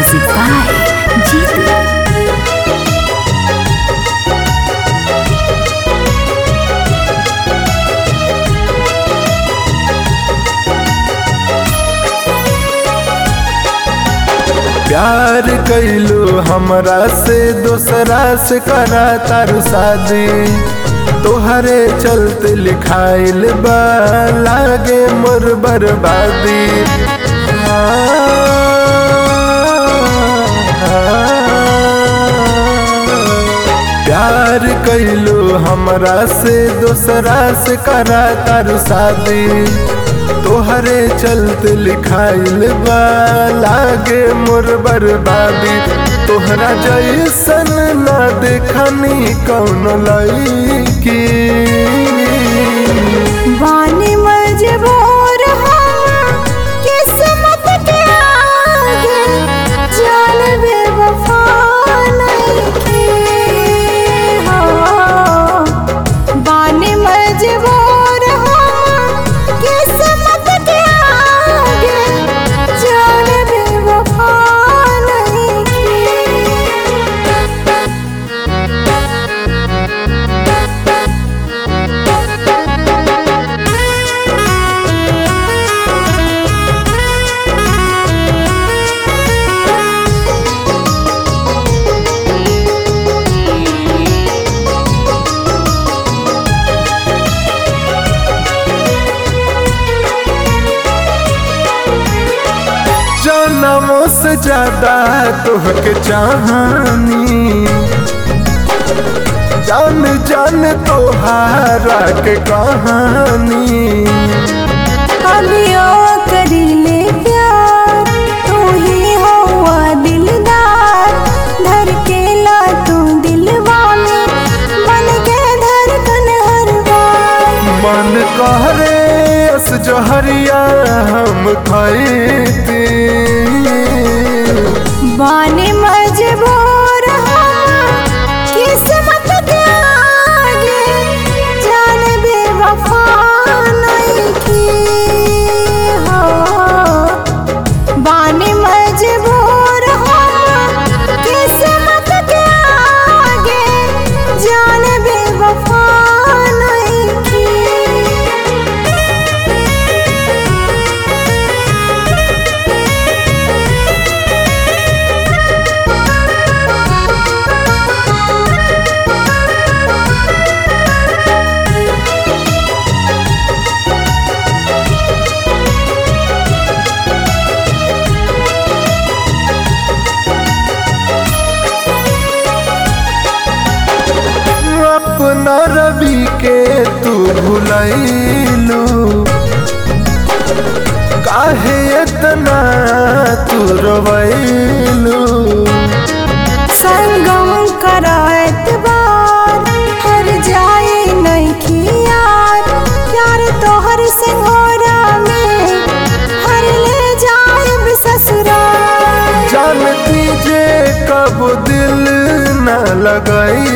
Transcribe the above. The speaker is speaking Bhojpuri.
Music by Jitu. प्यार कैलू हमरा से दोसरा से करा तारू शादी तोहरे चलते लिखाइल बा लागे मोर बर्बादी प्यार कैलू हमरा से दोसरा से करा तारू शादी तोहरे चलते लिखाइल बा लागे मोर बर्बादी तोहरा जैसन ना देखनी कौन लईकी वानी मजबूर हम किस्मत के आगे जान बेवफा नइखे हो वानी मजबूर हम किस्मत के आगे जान बेवफा नइखे जनमों से ज्यादा तोहके चाहनी जान जान तोहारा के कहानी अभियो करीले प्यार तू ही हुआ दिलदार धर के ला तू दिलवा में बन के धड़कन हर बार मन कहरे अस जहरिया हम खैती बाने मजबूर हम किस्मत के आगे जान बेवफा नइखे हो बाने मजबूर हम किस्मत के आगे जान बेवफा नइखे अपना रवि के तू भुलैलू काहे इतना तू रोवैलू संगम करात बार हर जाए नहीं यार प्यार तोहर सिंघोरा में हर ले जाए ससुराल जानती जे कब दिल न लगई